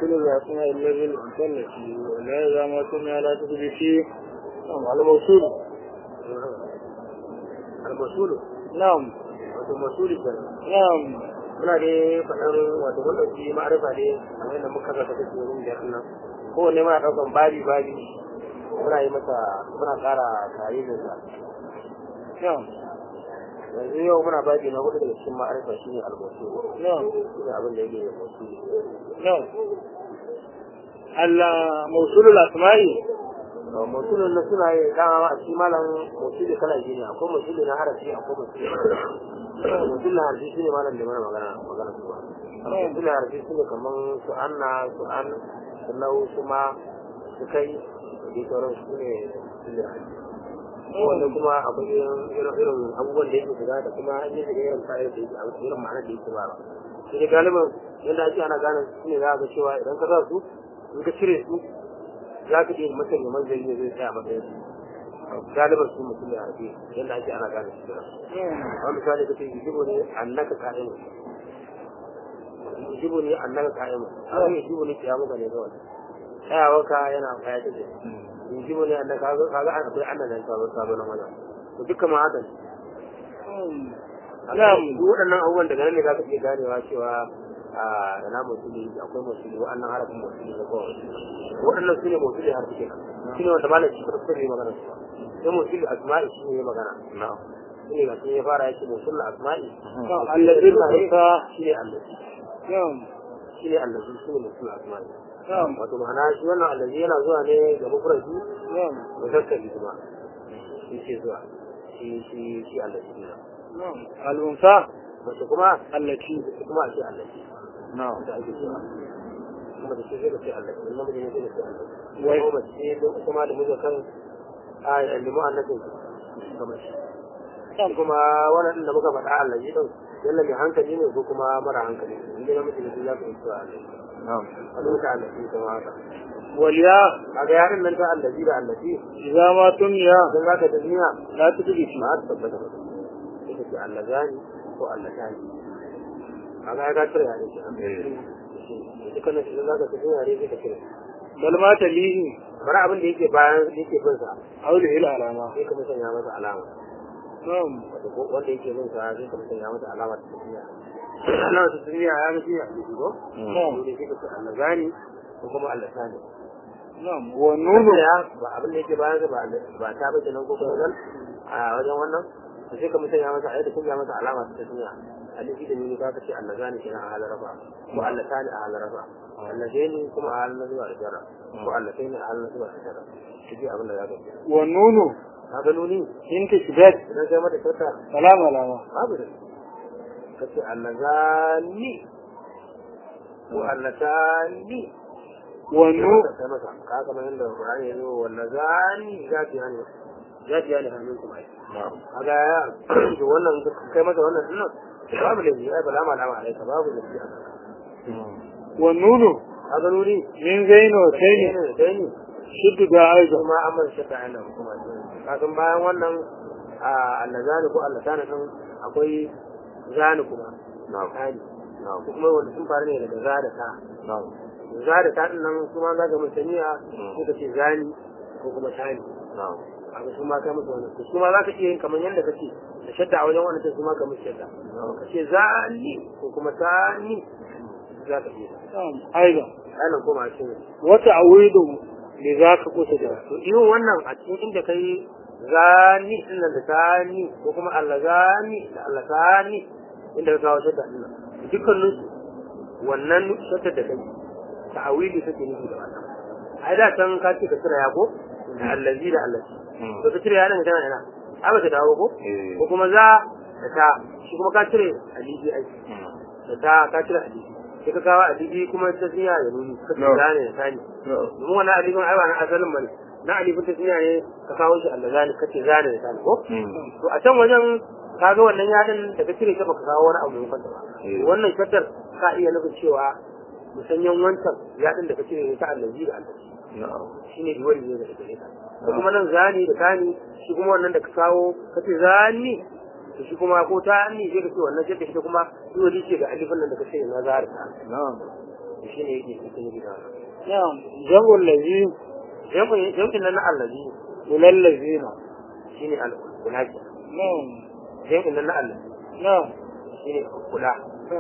وموصول الأسماء الذي المثلث ولا إذا ما سمع لا تدري فيه نعم على موصول al-masulu نعم wato masuli kenan نعم muna dai faɗan wato mun ɗauki ma'arifa ne kamar yadda muka zaka take wurin biyar nan kowanne muna ɗaukan babi babi muna yi masa muna ƙara tarihin sa نعم yanzu yau muna babi na hudu daga cikin ma'arifa shine al-masul نعم shine abin da yake da masuli نعم الموصول الأسماء masulun na suna yi dama a cikin malam masuli kala biyu ne akwai masuli na harafi akwai masuli masuli na harafi shine malam da mana magana magana su ba masuli na harafi shine kaman su anna su an su nau su ma su kai da dai sauran su ne masuli na harafi wanda kuma akwai irin irin abubuwan da yake shiga da kuma an yi shiga irin fa'ida da yake a irin ma'anar da yake ba shi ne galibin yadda ake ana gane su ne za ka cewa idan ka sa su in ka cire su za ka iya masa neman zai ne zai tsaya matsayin su galiban su mutum ya harbe yadda ake ana gane su kira wani misali ka ce yujibu ne annaka ka'imu yujibu ne annaka ka'imu haka yujibu ne kiyamu ka ne kawai tsayawarka yana kaya ta ce yujibu ne annaka kaga an akwai annan nan sabon sabon nan wajen to dukkan ma haka نعم duk waɗannan abubuwan daga nan ne za ka iya ganewa cewa a ina musuli akwai musuli wa'annan harafin musuli da kowa waɗannan su ne musuli harfi kenan shi ne wanda malam shi farko ne magana su sai musuli asma'i shi ne ya magana shi ne ga sun ya fara yake musul asma'i الذي الأنثى shi ne allazi نعم shi ne allazi shi ne musul asma'i نعم wato ma'ana shi wannan allazi yana zuwa ne ga mufradi نعم muzakkari kuma shi ke zuwa shi shi shi allazi ne نعم الأنثى mace kuma التي ita kuma a ce allazi نعم da ake cewa kuma da shi zai ce allazi in namiji ne zai ce allazi Wai. ko mace don kuma da muzakkar a limu annabin kamar shi نعم kuma wannan da muka faɗa allazi din yalla mai hankali ne ko kuma mara hankali in dai namiji ne sai za ka yi cewa allazi نعم a duka allazi kuma haka والياء kaga yarin nan ta allazi da allazi إذا ما تميا idan za ka duniya لا تدري فيه ba ta tabbata ba sai ka ce allazani ko allatani kaga ya ka cire yare shi dukkanin shi za ka tafi yare sai ka cire بل ما تليه bari abin da yake bayan yake bin sa حوله العلامة sai ka musanya masa alama نعم wato ko wanda yake bin sa sai ka musanya masa alama ta duniya alama ta duniya ya ga shi a jiki ko نعم to sai ka ce allazani ko kuma allatani نعم والنون ya ba abin da yake bayan sa ba ba ta bace nan ko kuma zan a wajen wannan to sai ka musanya masa ayyuka kun ya masa alama ta duniya alifi da nuni ka ce allazani kenan a halar rafa ko allatani a halar rafa allazani kuma a halar zuwa aljarra ko allataini a halar zuwa aljarra shi abin da za ka ce والنون ka ga nuni إن تشبه idan kai mata kyauta سلام علامة babu da ka ce allazani ko allatani والنون kai masa ka kamar yadda Qur'ani ya zo wallazani zati hani zati hani hannun kuma ai kaga ya to wannan kai masa wannan dinnan babu da ai bala ma lama alaika babu da shi والنون kaga nuni من زين وسين ne dai ne شد دا أيضا kuma amman shaka ana kuma kasan bayan wannan a allazani ko allatani din akwai zani kuma zani ko kuma wanda sun faru ne daga za da ta za da ta din nan kuma za ga mutaniya ko ka ce zani ko kuma tani abu su ma ka musu wannan su ma za ka iya yin kamar yadda kake da shadda a wajen wannan su ma ka musu shadda ka ce zani ko kuma tani za ka iya نعم أيضا ainihin kuma a cikin وتعويض لذاك قصد to irin wannan a cikin inda kai zani din nan da tani ko kuma Allah zani da Allah tani inda ka kawo shadda din nan dukkanin su wannan shadda da kai ta'awili take nufi da wannan ai da san ka ce ka kira ya ko da allazi da allazi to ka cire yaran tana ina ai ba ta dawo ko ko kuma za da ta shi kuma ka cire alibi ai da ta ka cire alibi sai ka kawo alibi kuma ta tsiya ya nuni ka ce zane da tani domin wannan alifin ai ba na asalin bane na alifin ta tsiya ne ka kawo shi Allah zani kace zani da tani ko to a can wajen ka ga wannan yadin da ka cire ka baka kawo wani abu mai kwanta ba wannan shaddar ka iya nufin cewa musanyen wancan yadin da ka cire ne ta allazi da allazi shine diwali ne da ka cire ko kuma nan zani da tani shi kuma wannan da ka kawo kace zani to shi kuma ko ta ni sai ka ce wannan shaddar ita kuma diwali ce ga alifin nan da ka cire na zahar ta shi ne yake cikin gida na'am jam'ul ladhi jam'in jam'in nan na allazi ulal ladhina shi ne al-kulaki na'am jam'in nan na allazi na'am shi ne kula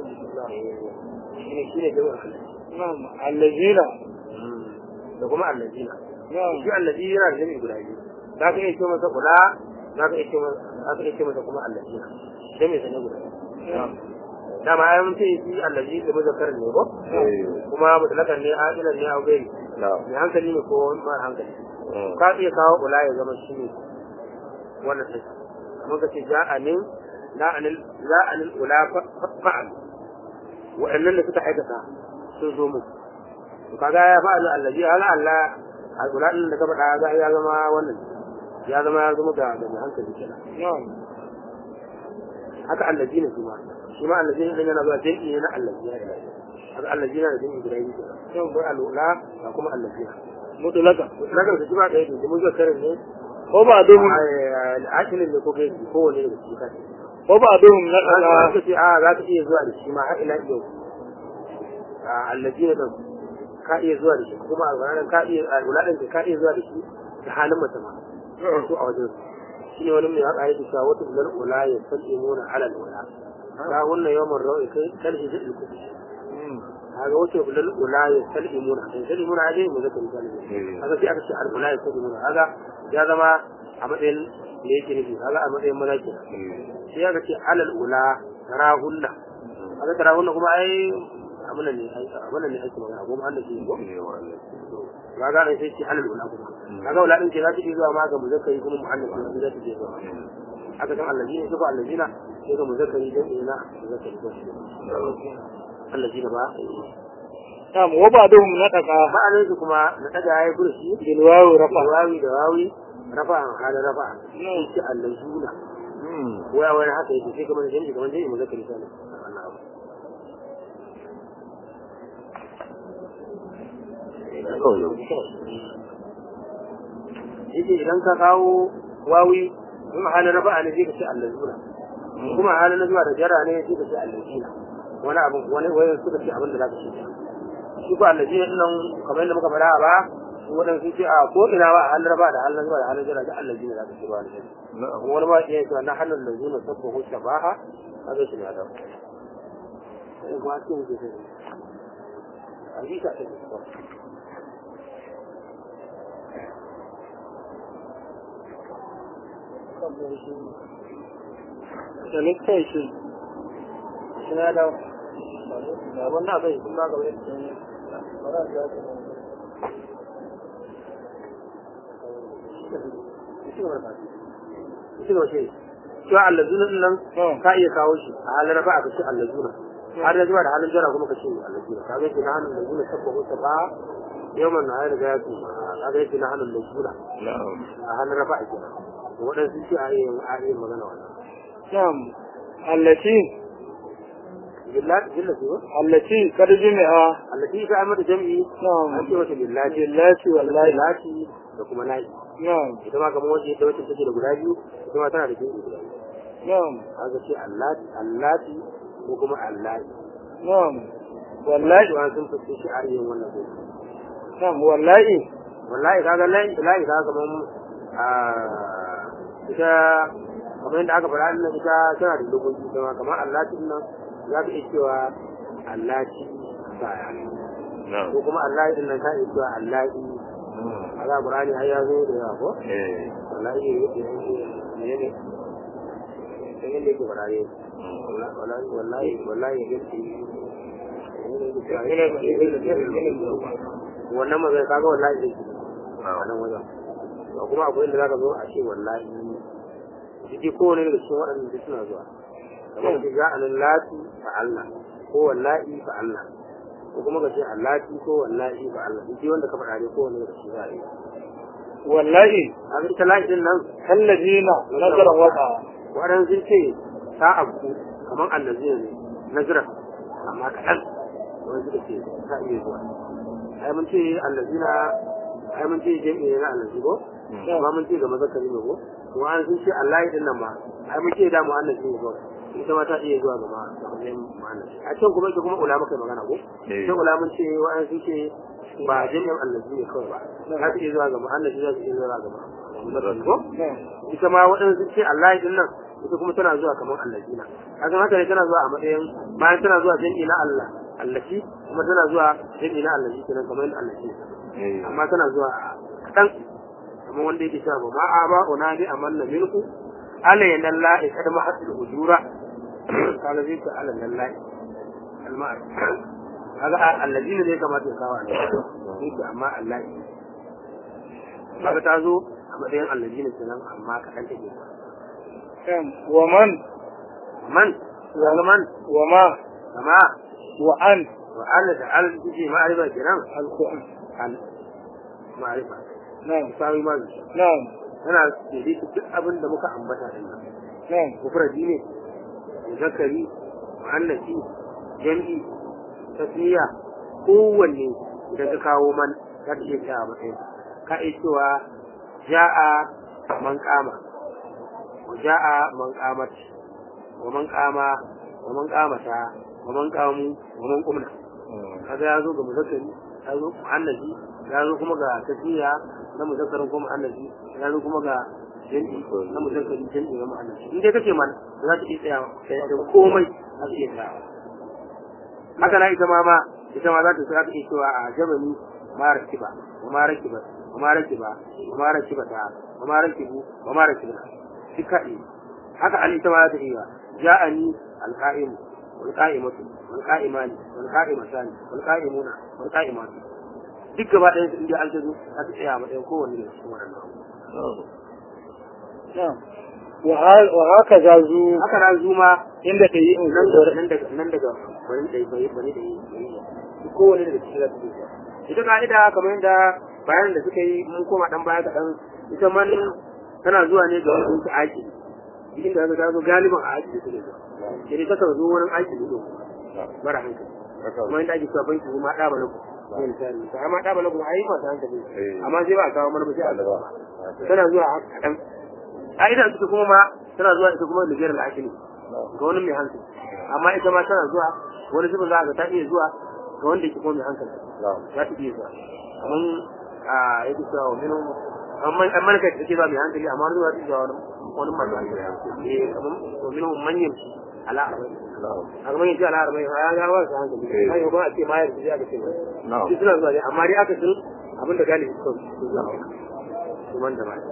shi ne shi ne jam'in allazi na'am alladhina da kuma allazina na'am shi allazi yana da jami'i guda biyu za ka iya ce masa kula za ka iya ce masa za ka iya ce masa kuma allazina jami'i sa ne guda biyu na'am dama ai mun ce shi allazi da muzakkar ne ko kuma mutlakan ne aqilan ne au gairi mai hankali ne ko mara hankali ka iya kawo ula ya zama shi ne wannan sai kamar ka ce ja'anin la'anil la'anil ula fa'al wa'annan da suka aikata sun zo mu to kaga ya fa'alu allazi ala Allah al-ula din da ka faɗa ga ya zama wannan ya zama ya zama da da mai hankali kenan na'am haka allazi ne kuma shi ma allazi ne yana zuwa jami'i ne na allazi ya ilahi haka allazi na da jami'i guda biyu kenan sai mun bar al-ula da kuma allazi mutlaka mutlakan da shi ba ɗaya ne mun zo karin ne ko ba duhum akilin da ko kai ko wani daga cikin kai ko ba duhum na za kana ka ce a za ka iya zuwa da shi ma har ila yau a allazi ne din ka iya zuwa da shi kuma a ranar ka iya a uladin ka iya zuwa da shi da halin mutum ma su a wajen shi ne wani mai haka yake cewa wata bilal ula ya salli muna alal ula ka wannan yawan rawi kai kalhi da ilku kaga wata bilal ula ya salli muna kai salli muna aje mu zaka misali kaga sai aka ce al ula ya salli muna kaga ya zama a matsayin me yake nufi kaga a matsayin maza kenan sai aka ce alal ula tarahunna kaga tarahunna kuma ai abin ne ai abin ne ake magana goma Allah shi ko ga ga sai ce alal ula kuma kaga ula din ke za ta iya zuwa ma ga muzakkari kuma muannas ne za ta iya zuwa aka san allazina su ko allazina sai ga muzakkari dan ina muzakkari ko allazina ba na'am wa ba duhum na taka ma'anar su kuma na daga yayi kursi bil wawu rafa wawi da wawi rafa hada rafa sai ce allazina waya wani haka yake sai kamar jami'i kamar jami'i muzakkari sai Allah abu yake idan ka kawo wawi in halin rafa'a ne sai ka ce allazuna kuma halin zuwa da jara ne sai ka ce allazina wani abu wani wani suka ce abin da zaka ce shi ko allazina din nan kamar yadda muka faɗa ba su wadan sun ce a ko ina ba a halin rafa'a da halin zuwa da halin jara da allazina zaka ce ba allazina kuma wani ba ya ce na halin allazina sabbahu shabaha kaga shi ne da sai kuma cikin ke sai a ji ka ce da littai shi suna da abin na bai kuma ga wani cewa allazuna din nan ka iya kawo shi a halin rafa ka ce allazuna har da zuwa da halin jara kuma ka ce allazuna ka ga shi na hannun allazuna sabba ko sabba yawan na ya riga ya ce ka ga shi na hannun allazuna a halin rafa ake waɗansu ce a yi magana wannan na'am allati billahi billahi ko allati kad jumi'a allati ka amma da jami'i na'am an ce wata billahi billati wallahi lati da kuma nayi na'am ita ma kamar wace ita wacce take da guda biyu ita ma tana da jami'i guda biyu na'am haka ce allati allati ko kuma allahi na'am wallahi wallahi sun fi shi a yin wannan ko na'am wallahi wallahi kaga lahi lahi kaga kamar a ita kamar yadda aka faɗa nan ita tana da dokoki kuma kamar allati nan za ka iya cewa allati baya ko kuma allahi din nan ka iya cewa allahi a za ƙurani har ya zo da yawa ko wallahi ne yake ne ne sai yadda yake faɗa ne wallahi wallahi wallahi yake wannan magana kaga wallahi zai a nan wajen to kuma akwai inda zaka zo a ce wallahi jiki kowane daga cikin waɗanda duk suna zuwa kamar ka ga anan lati fa Allah ko wallahi fa Allah ko kuma ka ce allati ko wallahi fa Allah jiki wanda ka faɗa ne kowane daga cikin zai wallahi a ga ita lahi din nan kallazina nazara waqa waɗansu sun ce ta abu kamar allazina ne nazira amma kaɗan wani suka ce ta iya zuwa ai mun ce allazina ai mun ce jami'i ne na allazi ko amma mun ce ga mazakari ne ko kuma an sun ce Allah din nan ma ai mun ce da mu annabi ne ko ita ma ta iya zuwa ga ma ga matsayin mu'annas a can kuma ita kuma ulama kai magana ko Eh. can ulamun ce wa'an sun ce ba jami'an allazi ne kawai ba za su iya zuwa ga mu'annas za su iya zuwa ga mu'annas ko ita ma waɗansu ce Allah din nan ita kuma tana zuwa kamar allazina kaga haka ne tana zuwa a matsayin bayan tana zuwa jami'i na Allah allazi kuma tana zuwa jami'i na allazi kenan kamar yadda allazi amma tana zuwa kaɗan kamar wanda yake cewa ba ma'a ba una bi amanna milku alayna lahi kad ma hasul ujura kaga zai ta ala lahi alma'ar kaga allazina ne kamata ya kawo ne yake amma Allah kaga ta zo a matsayin allazina kenan amma kaɗan take wa man man kaga man wa ma kama wa an wa Allah da al kiji ma'arifa kenan alquran al ma'arifa na'am sawi ma na'am tana daidaita duk abin da muka ambata din nan na'am mufradi ne zakari mu'annasi jam'i tasniya kowanne idan ka kawo man za ta iya cewa matsayin ka iya cewa ja'a man kama wa ja'a man qamat wa man qama wa man qamata wa man qamu wa man qumna kaga ya zo ga muzakkari ya zo mu'annasi ya zo kuma ga tasniya na muzakkarin kuma mu'annasi ya zo kuma ga jam'i na muzakkari jam'i na mu'annasi in dai kace man za ta iya tsaya sai da komai a iya tsaya haka na ita ma ma ita ma za ta za ta iya cewa a jabani ma rakiba wa ma rakiba wa ma rakiba wa ma rakiba ta wa ma rakibu wa ma rakiba duka ne haka an ita ma za ta iya ja'ani alqa'im wal qa'imatu wal qa'imani wal qa'imatani wal qa'imuna wal qa'imatu duk gaba ɗayan su inda an ta zo za ta tsaya a matsayin kowanne da cikin waɗannan na'am wa ha- wa haka za zu haka na zuma inda ta yi in nan da nan daga nan daga bari da bai bari da yi kowane daga cikin da suke ita ka'ida kamar yadda bayanin da suka yi mun koma dan baya kaɗan ita man tana zuwa ne ga wani su aiki cikin da ta zo galiban a aiki da suke zuwa sai dai takan zo wurin aiki ne don mara hankali kuma inda ake cewa banki ma ɗa ba lagu ne misali ta amma ɗa ba lagu ai masu hankali amma sai ba a kawo mana ba sai a gaba tana zuwa haka kaɗan ka'ida ita kuma ma tana zuwa ita kuma da jiyar al'akili ga wani mai hankali amma ita ma tana zuwa wani zuba za ga ta iya zuwa ga wanda ke kuma mai hankali za ta iya zuwa kamar a yake cewa wani amma amma kai take zuwa mai hankali amma wani zuwa ta zuwa wani wani masu hankali eh kamar wani manyan ala arba'in a kamar yanzu ala arba'in ya ga wasu hankali ai ba a ce ma yanzu sai aka ce ba shi suna zuwa ne amma dai aka sun abin da galibi suka zuwa kuma da mai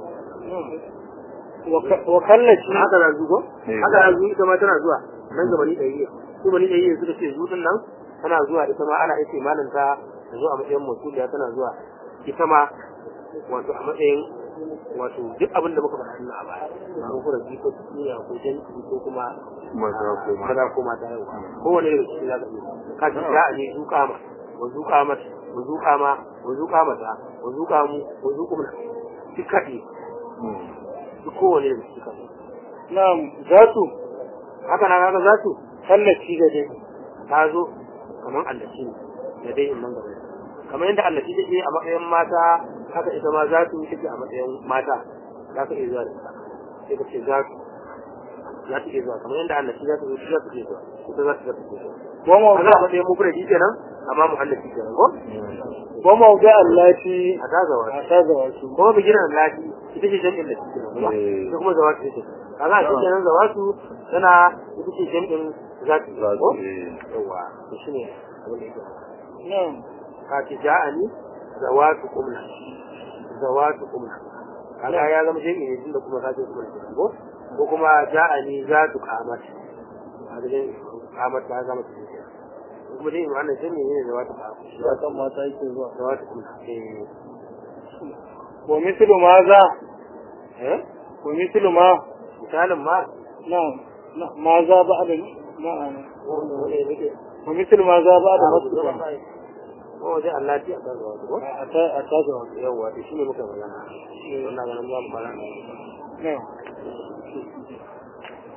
wa kallaci haka na zugo haka na zugo ita ma tana zuwa nan ga bani ɗari su bani ɗari suka ce zuɗin nan tana zuwa ita ma ana ita malam ta ta zo a matsayin mutuliya tana zuwa ita ma wato a matsayin wato duk abin da muka faɗa a baya ko kuma ji ko tsiya ko janki ko kuma maza ko mata yau kowane daga cikin za ka iya ka ji za a je zuƙa ma wa zuƙa mata wa zuƙa ma wa zuƙa mata wa zuƙa mu wa zuƙu mana duk kaɗi duk kowane daga cikin kaɗi na'am za su haka na kaga za su kallaci da dai ta zo kamar allaci ne da dai in nan gaba kamar yadda allaci take a matsayin mata haka ita ma za su take a matsayin mata za ka iya zuwa da ita sai ka ce za su za ta iya zuwa kamar yadda allaci za ta zo za ta iya zuwa ita za ta za ta iya zuwa wa a za a mawda matsayin mufradi kenan amma mu allaci kenan ko wa mawda allati a ta zawa a ta zawa su kuma bigiran lati ita ce jami'in da take kuma ita kuma zawatu take kaga a cikin nan zawatu tana ita ce jami'in zaki ko yawa to shine abin da yake na'am ka ci ja'ani zawatu kumna zawatu kumna kaga ya zama jami'i ne tunda kuma zaki kuma ko ko kuma ja'ani zatu qamat kaga dai qamat ta zama cikin kuma dai wannan jami'i ne zawatu qamat ya kan mata yake zuwa zawatu kumna eh wa mislu ma za eh wa mislu ma misalin ma na'am na- ma za ba'da na'am wanda yake wa mislu ma za ba'da masu ko wajen Allah ta ta zuwa ko a ta a ta zawa yawa to shine muka magana wannan ganin za mu fara na'am